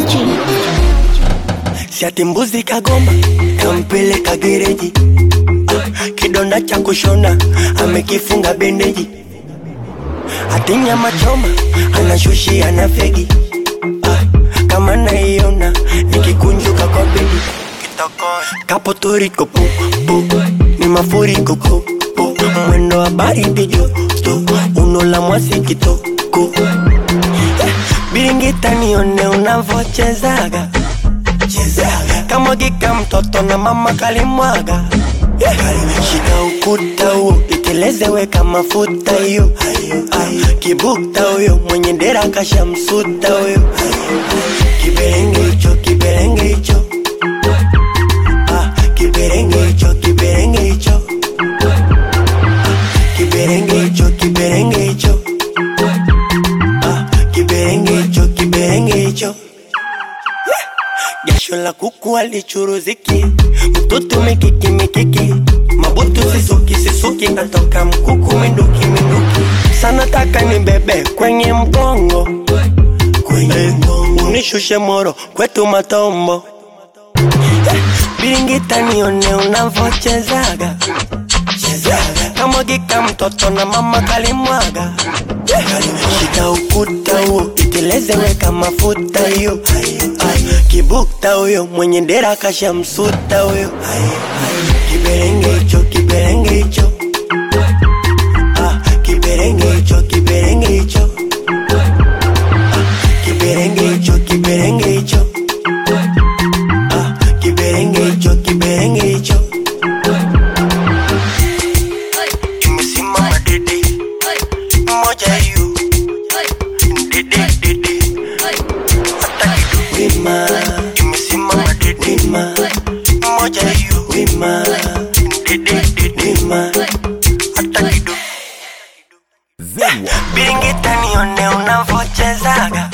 Shati mbuzi kagoma kampeleka gereji, ah, kidonda cha kushona amekifunga bendeji, hati nyama choma anashushia na fegi, ah, kama naiona nikikunjuka kwa bedi kapo toriko pu, pu, ni mafuriko pu, pu, mwendo wa baridi joto uno la mwasi kitoko Eh, biringita nione unavochezaga chezaga kamwagika mtoto na mama kalimwaga Yeah. shika ukuta huo iteleze kama mafuta hiyo Ah, kibukta huyo mwenye dera kashamsuta huyo kiberenge hicho kiberenge hicho Ah, kiberenge hicho kiberenge hicho Ah, kiberenge hicho kiberenge hicho Ah, kiberenge hicho kiberenge hicho jasho la kuku alichuruziki mtoto mikiki mikiki mabutu sisuki sisuki natoka mkuku minduki minduki sana taka ni bebe kwenye mgongo kwenye mgongo unishushe moro kwetu matombo Eh, biringita nione unavochezaga chezaga kamwagika mtoto na mama kalimwaga Eh, shika ukuta huo iteleze weka mafuta hiyo Ah, kibukta huyo mwenye dera kashamsuta huyo kiberenge hicho kiberenge hicho Ah, kiberenge hicho kiberenge hicho Ah, kiberenge hicho kiberenge hicho Ah, kiberenge hicho kiberenge hicho imesimama dede moja hiyo dede dede hata kidogo wima imesimama dede wima moja hiyo wima dede dede wima hata kidogo biringita nione unavochezaga